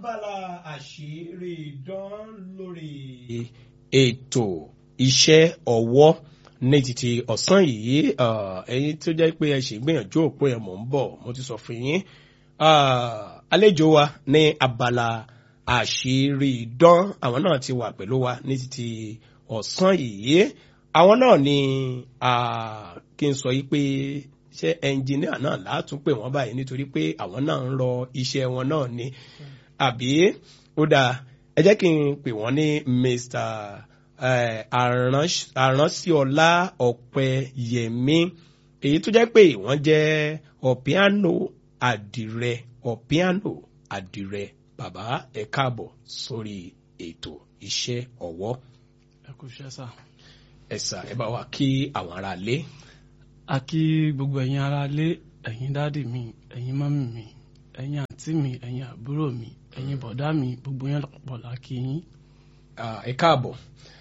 abala àṣírí dán lórí ètò iṣẹ́ ọwọ́ ní títí ọ̀sán yìí ẹ̀yin tó jẹ́ pé ẹ ṣì gbìyànjú òpin ẹ̀ mọ̀ ń bọ̀ mo ti sọ fún yín àlejò wa ní abala àṣírí dán àwọn náà ti wà pẹ̀lú wa ní títí ọ̀sán yìí àwọn náà ni kí n sọ yìí pé ṣé ẹnjìníà náà látún pè wọ́n báyìí nítorí pé àwọn náà ń rọ iṣẹ́ wọn náà ni àbí ó dáa ẹ jẹ́ kí n pè wọ́n ní Mr àránṣíọlá ọ̀pẹyẹmí èyí tó jẹ́ pé wọ́n jẹ́ ọ̀píánò àdìrẹ ọ̀píánò àdìrẹ bàbá ẹ káàbọ̀ sórí ètò iṣẹ́ ọwọ́. ẹ kú iṣẹ́ sà. ẹ sà ẹ bá wa kí àwọn ará lé. a kí gbogbo ẹ̀yin ará lé ẹ̀yin dáàdì mi ẹ̀yin mọ́mì mi ẹ̀yin àǹtí mi ẹ̀yin àbúrò mi ẹ̀yin bọ̀dá mi gbogbo yẹn lọ́pọ̀ la kí yín. ẹ káàbọ̀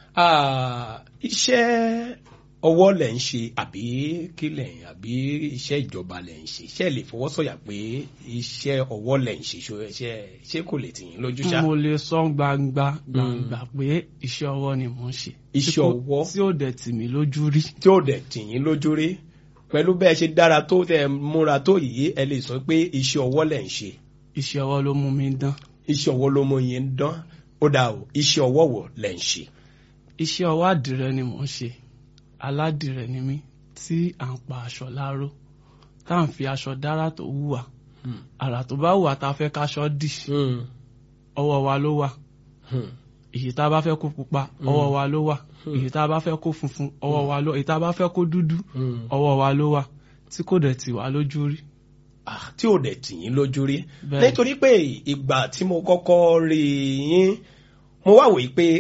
iṣẹ́ ọwọ́ lẹ̀ ń ṣe àbí kí lẹ̀ ń àbí iṣẹ́ ìjọba lẹ̀ ń ṣe iṣẹ́ lè fọwọ́ sọ̀yà pé iṣẹ́ ọwọ́ lẹ̀ ń ṣe ṣe ṣé kò lè tì yín lójú ṣá. mo lè sọ gbangba gbangba pé iṣẹ́ ọwọ́ ni mò ń ṣe. iṣẹ́ ọwọ́ tí ó dẹ̀ tì mí lójú rí. tí ó dẹ̀ tì yín lójú rí pẹ̀lú bẹ́ẹ̀ ṣe dára tó tẹ̀ múra tó yìí ẹ lè sọ pé iṣẹ́ ọwọ́ lẹ̀ ń ṣe. iṣẹ́ ọwọ́ ló mú mi dán. iṣẹ́ ọwọ́ ló mú yín dán ó dà o iṣẹ́ ọwọ́ wo lẹ̀ ń ṣe. iṣẹ́ ọwọ́ àdìrẹ ni mò ń ṣe aládìrẹ ni mí tí à ń pa aṣọ láró tá à ń fi aṣọ dára tó wùwà àrà tó bá wùwà tá a fẹ́ káṣọ dì ọwọ́ wa ló wà èyí tá a bá fẹ́ kó pupa ọwọ́ wa ló wà èyí tá a bá fẹ́ kó funfun ọwọ́ wa ló èyí tá a bá fẹ́ kó dúdú ọwọ́ wa ló wà tí kò dẹ̀ tì wá lójú rí. tí ò dẹ̀ tì yín lójú rí nítorí pé ìgbà tí mo kọ́kọ́ rí yín mo wá wòye pé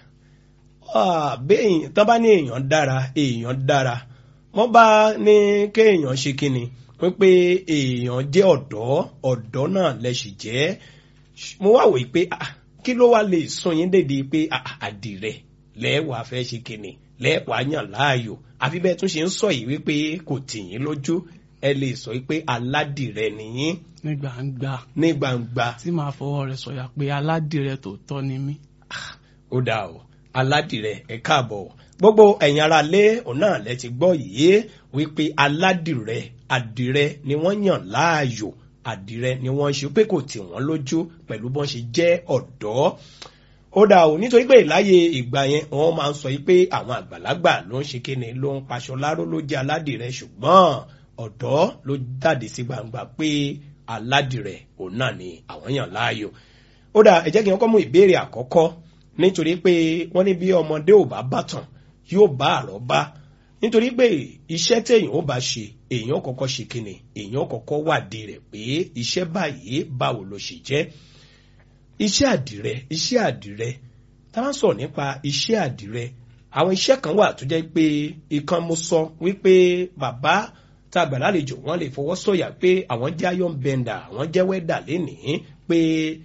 bẹ́ẹ̀ tán bá ní èèyàn dára èèyàn dára wọ́n bá ní kéèyàn ṣe kíni wípé èèyàn jẹ́ ọ̀dọ́ ọ̀dọ́ náà lẹ́sì jẹ́ mo wá wòye pé kí ló wá lè sún yín dédé pé àdìrẹ lẹ́wàá fẹ́ ṣe kíni lẹ́wàá yàn láàyò àfi bẹ́ẹ̀ tún ṣe ń sọ yìí wípé kò tì yín lójú ẹ lè sọ pé aládìrẹ nìyín. ní gbangba. ní gbangba. tí màá fọwọ́ rẹ̀ sọ̀yà pé aládìrẹ tòótọ́ ni mí. ó dáa o aládìrẹ ẹ káàbọ̀ gbogbo ẹ̀yin ara lé òun náà lẹ ti gbọ́ yìí wípé aládìrẹ àdìrẹ ni wọ́n yàn láàyò àdìrẹ ni wọ́n ṣe pé kò tì wọ́n lójú pẹ̀lú bọ́n ṣe jẹ́ ọ̀dọ́ ó dà o nítorí pé láyé ìgbà yẹn wọ́n máa ń sọ pé àwọn àgbàlagbà ló ń ṣe kíni ló ń paṣọ láró ló jẹ́ aládìrẹ ṣùgbọ́n ọ̀dọ́ ló jáde sí gbangba pé aládìrẹ òun náà ni àwọn yàn láàyò ó dà ẹ jẹ́ kí wọ́n kọ́ mú ìbéèrè àkọ́kọ́ nítorí pé wọ́n ní bí ọmọdé ò bá bàtàn yóò bá àrọ́bá nítorí pé iṣẹ́ téèyàn ó bá ṣe èèyàn kọ́kọ́ ṣe kíni èèyàn kọ́kọ́ wádìí rẹ̀ pé iṣẹ́ báyìí báwo ló ṣe jẹ́ iṣẹ́ àdìrẹ iṣẹ́ àdìrẹ tá a bá sọ̀rọ̀ nípa iṣẹ́ àdìrẹ àwọn iṣẹ́ kan wà tó jẹ́ pé ìkan mo sọ wípé bàbá tá a gbà lálejò wọ́n lè fọwọ́ sọ̀yà pé àwọn jẹ́ iron bender àwọn jẹ́ wẹ́dà lénìí pé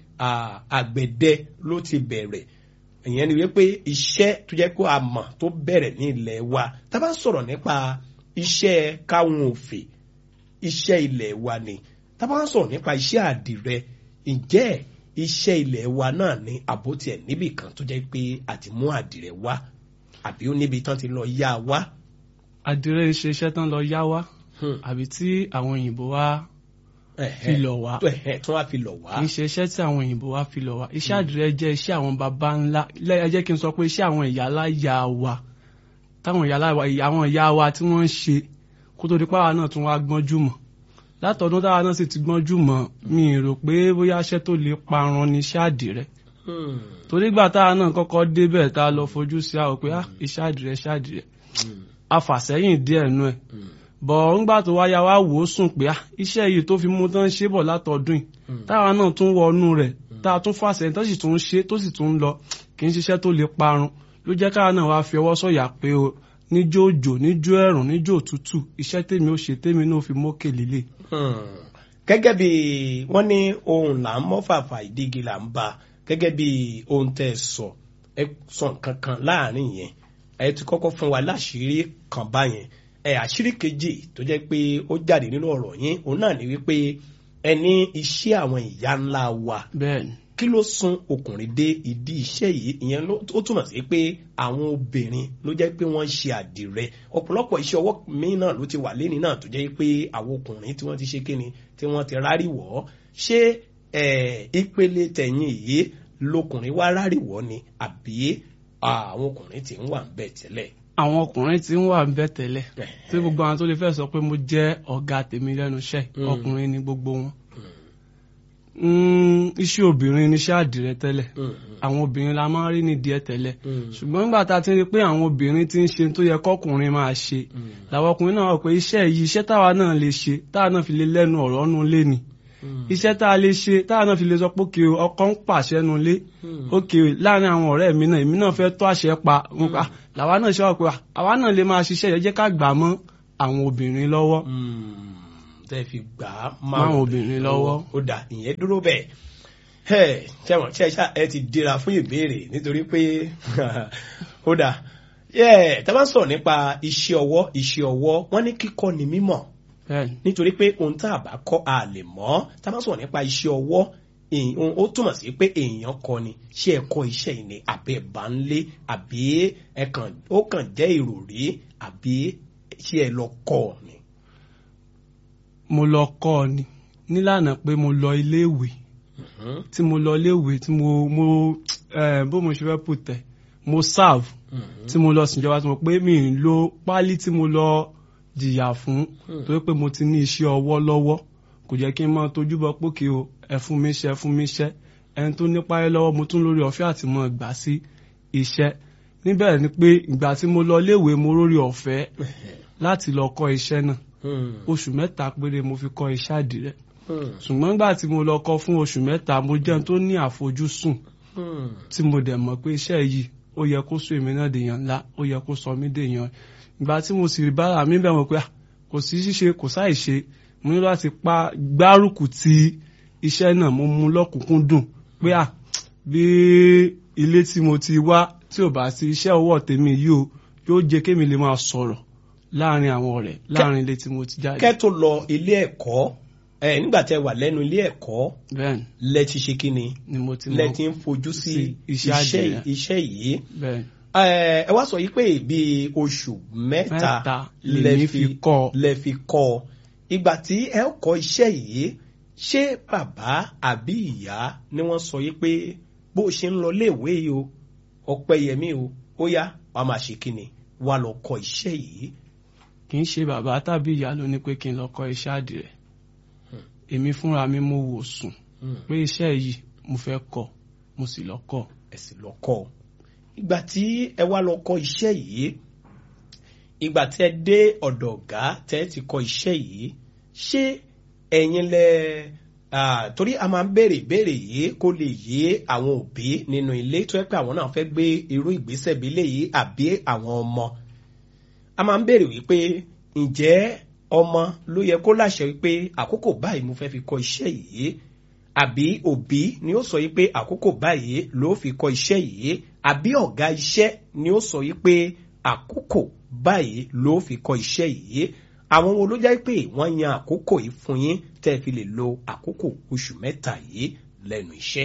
àgbẹ̀dẹ ló ti bẹ̀rẹ̀ ìyẹn ni wípé iṣẹ́ tó jẹ́ kó a mọ̀ tó bẹ̀rẹ̀ ní ilẹ̀ wa tá a bá sọ̀rọ̀ nípa iṣẹ́ káwọn òfè iṣẹ́ ilẹ̀ wa ni tá a bá sọ̀rọ̀ nípa iṣẹ́ àdìrẹ ǹjẹ́ iṣẹ́ ilẹ̀ wa náà ní àbótí ẹ̀ níbì kan tó jẹ́ pé àti mú àdìrẹ wá àbí ó níbi tán ti lọ yá wá. àdìrẹ ṣe iṣẹ́ tán lọ yá wá àbí tí àwọn òyìnbó wá fi lọ̀ wá tí wọ́n fi lọ̀ wá. kì í ṣe iṣẹ́ tí àwọn òyìnbó wá fi lọ̀ wá iṣẹ́ àdìrẹ jẹ́ iṣẹ́ àwọn baba ńlá ẹ jẹ́ kí n sọ pé iṣẹ́ àwọn ìyálà yá wa táwọn ìyálà wa àwọn ìyá wa tí wọ́n ń ṣe kó tó di pàwọn náà tún wá gbọ́njú mọ̀ látọdún táwa náà sì ti gbọ́njú mọ̀ mi rò pé bóyá iṣẹ́ tó lè parun ni iṣẹ́ àdìrẹ torí gbà táwa náà kọ́kọ́ débẹ̀ tá a lọ fojú sí àwọn pé iṣẹ́ àdìrẹ iṣẹ́ àdìrẹ afàsẹ́yìn díẹ̀ nú ẹ̀ bọ̀ ńgbà tó wáyà wá wò ó sùn pé iṣẹ́ yìí tó fi mú tán ṣe bọ̀ látọdún yìí táwa náà tún wọnú rẹ̀ tá a tún fàṣẹ tó sì tún ṣe tó sì tún lọ kì í ṣiṣẹ́ tó lè parun ló jẹ́ káwa náà wá fi ọwọ́ sọ̀yà pé o níjó òjò níjó ẹ̀rùn níjó òtútù iṣẹ́ tèmi ó ṣe tèmi náà fi mókè líle. gẹ́gẹ́ bí wọ́n ní ohun là ń mọ́fàfà ìdígi là ń ba gẹ́gẹ́ bí ohun tẹ́ ẹ sọ ẹ sọ nǹkan kan láàrin yẹn ẹ ti kọ́kọ́ fún wa láṣìírí kan báyẹn ẹ àṣírí kejì tó jẹ́ pé ó jáde nínú ọ̀rọ̀ yín òun náà ni wípé ẹ ní iṣẹ́ àwọn ìyá ńlá wa bẹ́ẹ̀ni kí ló sún ọkùnrin dé ìdí iṣẹ́ yìí ìyẹn ló ó túmọ̀ sí pé àwọn obìnrin ló jẹ́ pé wọ́n ń ṣe àdìrẹ ọ̀pọ̀lọpọ̀ iṣẹ́ ọwọ́ míì náà ló ti wà lẹ́ni náà tó jẹ́ pé àwọn ọkùnrin tí wọ́n ti ṣe kíni tí wọ́n ti rárí wọ̀ ọ́ ṣé ìpele tẹ̀yìn yìí lọkùnrin wá rárí wọ̀ ni àbí àwọn ọkùnrin ti ń wà ń bẹ̀ tẹ́lẹ̀. àwọn ọkùnrin tí ń wà ń bẹ̀ tẹ́lẹ̀ tí gbogbo àwọn tó lè fẹ́ sọ pé mo jẹ́ ọ̀gá tèmi lẹ́nu iṣẹ́ ọkùnrin ni gbogbo wọn iṣẹ́ obìnrin ni iṣẹ́ àdìrẹ tẹ́lẹ̀ àwọn obìnrin la máa ń rí nídìí ẹ̀ tẹ́lẹ̀ ṣùgbọ́n nígbà tá a ti rí pé àwọn obìnrin ti ń ṣe tó yẹ kọ́kùnrin máa ṣe làwọn ọkùnrin náà wọ̀ pé iṣẹ́ yìí iṣẹ́ táwa náà lè ṣe táwa náà fi lè lẹ́nu ọ̀rọ̀ nù lé ni iṣẹ́ tá a lè ṣe táwa náà fi lè sọ pé òkè ọkọ ń pàṣẹ nu lé òkè láàrin àwọn ọ̀rẹ́ mi náà èmi náà fẹ́ tó àṣẹ pa làwa náà ṣe wà pé àwa náà lè máa ṣiṣẹ́ yẹn jẹ́ ká gbà mọ́ àwọn obìnrin lọ́wọ́ tẹ́ fi gbà á máwọn obìnrin lọ́wọ́. ó dà ìyẹn dúró bẹ́ẹ̀ ẹ ṣẹ́wọ̀n ṣe ṣá ẹ ti dira fún ìbéèrè nítorí pé ó dà tá a bá ń sọ̀rọ̀ nípa iṣẹ́ ọwọ́ iṣẹ́ ọwọ́ wọ́n ní kíkọ́ ni mímọ̀ nítorí pé ohun tá a bá kọ́ a lè mọ̀ tá a bá sọ̀rọ̀ nípa iṣẹ́ ọwọ́ ó túmọ̀ sí pé èèyàn kọ́ ni ṣé ẹ kọ́ iṣẹ́ yìí ni àbí ẹ bá ń lé àbí ó kàn jẹ́ ìròrí àbí ṣé ẹ lọ kọ́ ni mo lọ kọ́ ọ ni nílànà pé mo lọ iléèwé tí mo lọ iléèwé tí mo mo bó mo ṣe fẹ́ pò tẹ̀ mo serve tí mo lọ síjọba tí mo pé mi ń lo páálí tí mo lọ jìyà fún torí pé mo ti ní iṣẹ́ ọwọ́ lọ́wọ́ kò jẹ́ kí n máa tójú bọ pókè o ẹ fún mi iṣẹ́ ẹ fún mi iṣẹ́ ẹni tó nípa ẹ lọ́wọ́ mo tún lórí ọ̀fẹ́ àti mo gbà sí iṣẹ́ níbẹ̀ ni pé ìgbà tí mo lọ iléèwé mo lórí ọ̀fẹ́ láti lọ kọ́ iṣẹ́ náà oṣù mẹ́ta péré mo fi kọ́ iṣẹ́ àdìrẹ ṣùgbọ́n nígbà tí mo lọ kọ́ fún oṣù mẹ́ta mo jẹ́ tó ní àfojúsùn tí mo dẹ̀ mọ̀ pé iṣẹ́ yìí ó yẹ kó sọ èmi náà dèèyàn ńlá ó yẹ kó sọ mí dèèyàn ìgbà tí mo sì rí bára mi bẹ̀ mọ̀ pé kò sí ṣíṣe kò sáì ṣe mo ní láti pa gbárùkù ti iṣẹ́ náà mo mú lọ́kùnkúndùn pé à bí ilé tí mo ti wá tí ò bá sí iṣẹ́ ọwọ́ tèmi yìí o yóò jẹ́ kémi lè máa sọ̀rọ̀ láàrin àwọn ọ̀rẹ́ láàrin ilé tí mo ti jáde. kẹ́ tó lọ ilé ẹ̀kọ́ ẹ nígbà tẹ́ wà lẹ́nu ilé ẹ̀kọ́ bẹ́ẹ̀ni lẹ ti ṣe kíni ni mo ti mọ lẹ ti ń fojú sí iṣẹ́ àdìrẹ. iṣẹ́ yìí bẹ́ẹ̀ni ẹ ẹ wá sọ yìí pé bíi oṣù mẹ́ta Mẹ́ta lèmi fi kọ́ ọ. lẹ fi kọ́ ọ ìgbà tí ẹ kọ́ iṣẹ́ yìí ṣé bàbá àbí ìyá ni wọ́n sọ yìí pé bó ṣe ń lọ léèwé yìí o ọpẹ́yẹmí o ó yá wàá máa ṣe kíni wàá lọ kọ́ iṣẹ́ yìí kì í ṣe bàbá tàbí ìyá ló ní pé kí n lọ kọ́ iṣẹ́ àdìrẹ èmi fúnra mi mo wò sùn pé iṣẹ́ yìí mo fẹ́ kọ́ mo sì lọ kọ́ ẹ sì lọ kọ́ ọ ìgbà tí ẹ wá lọ kọ́ iṣẹ́ yìí ìgbà tí ẹ dé ọ̀dọ̀ ọ̀gá tẹ́ ti kọ́ iṣẹ́ yìí ṣé ẹ̀yin lẹ ah, torí a máa ń béèrè ìbéèrè yìí kó lè yé àwọn òbí nínú ilé tó yẹ pé àwọn náà fẹ́ gbé irú ìgbésẹ̀ bí léyìí àbí àwọn ọmọ a máa ń béèrè wípé ǹjẹ́ ọmọ ló yẹ kó láṣẹ wípé àkókò báyìí mo fẹ́ fi kọ́ iṣẹ́ yìí àbí òbí ni ó sọ yìí pé àkókò báyìí ló fi kọ́ iṣẹ́ yìí àbí ọ̀gá iṣẹ́ ni ó sọ yìí pé àkókò báyìí ló fi kọ́ iṣẹ́ yìí àwọn wo ló jẹ́ pé wọ́n yan àkókò yìí fún yín tẹ́ ẹ fi lè lo àkókò oṣù mẹ́ta yìí lẹ́nu iṣẹ́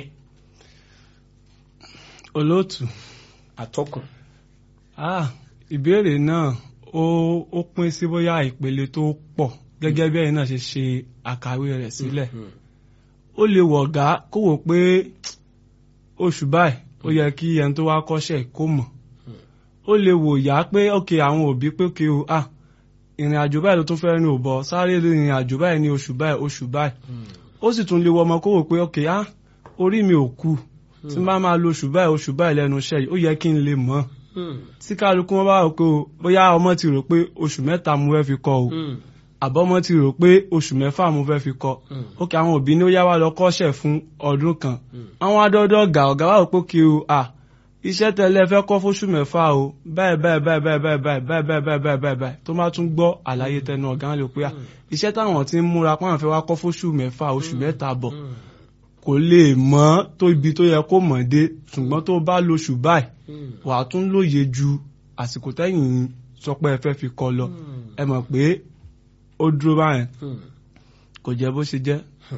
olóòtú atọ́kùn. ah ìbéèrè náà ó ó pín sí bóyá ìpele tó pọ̀ gẹ́gẹ́ bí ẹ̀yin náà ṣe ṣe àkàwé rẹ̀ sílẹ̀ ó lè wọ̀ ọ̀gá kó wò pé oṣù báyìí ó yẹ kí ẹni tó wá kọ́ṣẹ́ kó mọ̀ ó lè wò yá pé ok àwọn òbí pé ok o ah ìrìn àjò báyìí ló tún fẹ́ rìn ò bọ̀ sáré ìrìn àjò báyìí ní oṣù báyìí oṣù báyìí ó sì tún lè wọ ọmọ kó wò pé ok ah orí mi ò kú tí n bá máa lo oṣù báyìí oṣù báyìí lẹ́nu iṣẹ́ yìí ó yẹ kí n lè mọ̀ tí kálukú wọn bá rò pé o bóyá ọmọ ti rò pé oṣù mẹ́ta mo fẹ́ fi kọ́ o àbọ̀mọ́ ti rò pé oṣù mẹ́fà mo fẹ́ fi kọ́ ókè àwọn òbí ní ó yá wa lọ kọ́ṣẹ́ fún ọdún kan àwọn adọ́dọ́ ọ̀gá ọ̀gá wa rò pé kí o à iṣẹ́ tẹ́lẹ̀ fẹ́ kọ́ fóṣù mẹ́fà o báyìí báyìí báyìí báyìí báyìí báyìí báyìí báyìí báyìí báyìí báyìí tó máa tún gbọ́ àlàyé tẹnu ọ̀gá lè pé à iṣẹ́ táwọn ti ń múra pàwọn fẹ́ wá kọ́ fóṣù mẹ́fà oṣù mẹ́ta bọ̀ kò lè mọ̀ tó ibi tó yẹ kó mọ̀ dé ṣùgbọ́n tó bá lóṣù báyìí wàá tún lóye ju àsìkò tẹ́yìn sọ pé ẹ fẹ́ fi kọ́ lọ ẹ mọ̀ pé ó dúró báyẹn kò jẹ́ bó ṣe jẹ́.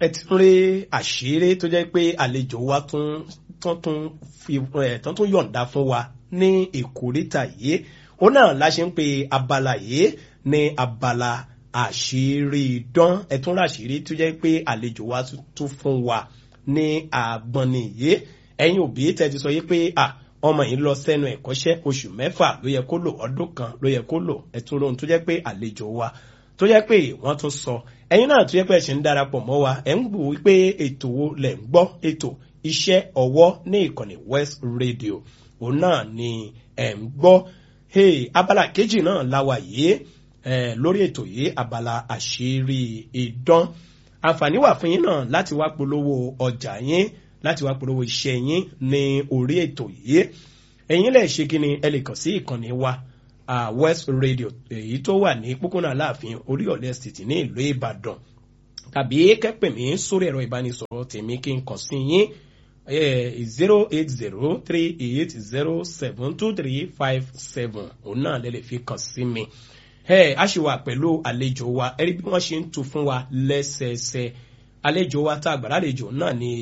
ẹ ti ń rí àṣírí tó jẹ́ pé àlejò wa tún tún tún fi ẹ̀ tún tún yọ̀ǹda fún wa ní ìkórìtà yìí ó náà la ṣe ń pe abala yìí ní abala àṣírí dán ẹ tún rí àṣírí tó jẹ́ pé àlejò wa tún fún wa ní àgbọ̀nì yìí ẹ̀yin òbí tẹ́ ti sọ yìí pé à ọmọ yìí lọ sẹ́nu ẹ̀kọ́ṣẹ́ oṣù mẹ́fà ló yẹ kó lò ọdún kan ló yẹ kó lò ẹ̀tún lóhun tó jẹ́ pé àlejò wa tó jẹ́ pé wọ́n tún sọ ẹ̀yin náà tó jẹ́ pé ẹ ṣe ń darapọ̀ mọ́ wa ẹ̀ ń gbò wípé ètò wo lẹ̀ ń gbọ́ ètò iṣẹ́ ọwọ́ ní ìkànnì West Radio òun náà ni ẹ̀ ń gbọ́ hey, abala kejì náà la wà yìí eh, lórí ètò yìí abala àṣírí idán àǹfààní wà fún yín náà láti wá polówó ọjà yín láti wá polówó iṣẹ́ yín ní orí ètò yìí ẹ̀yin lè ṣe kí ni ẹ lè kàn sí ìkànnì wa uh, West Radio èyí tó wà ní pópónà Aláàfin Oríyọ̀lẹ̀ Estate ní ìlú Ìbàdàn tàbí kẹ́pẹ̀ mí sórí ẹ̀rọ ìbánisọ̀rọ̀ tèmi kí n kàn sí yín zero eight zero three eight zero seven two three five seven òun náà lè lè fi kàn sí mi ẹ a ṣì wà pẹ̀lú àlejò wa ẹ rí bí wọ́n ṣe ń tu fún wa lẹ́sẹẹsẹ àlejò wa tá a gbà lálejò náà ni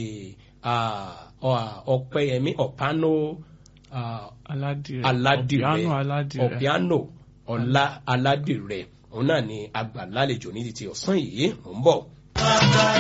ọ̀pẹ̀yẹmí ọ̀pánó aládìrẹ aládìrẹ ọ̀pìánù aládìrẹ ọ̀pìánò ọ̀la aládìrẹ òun náà ni àgbà lálejò ní ti ti ọ̀sán yìí mò ń bọ̀.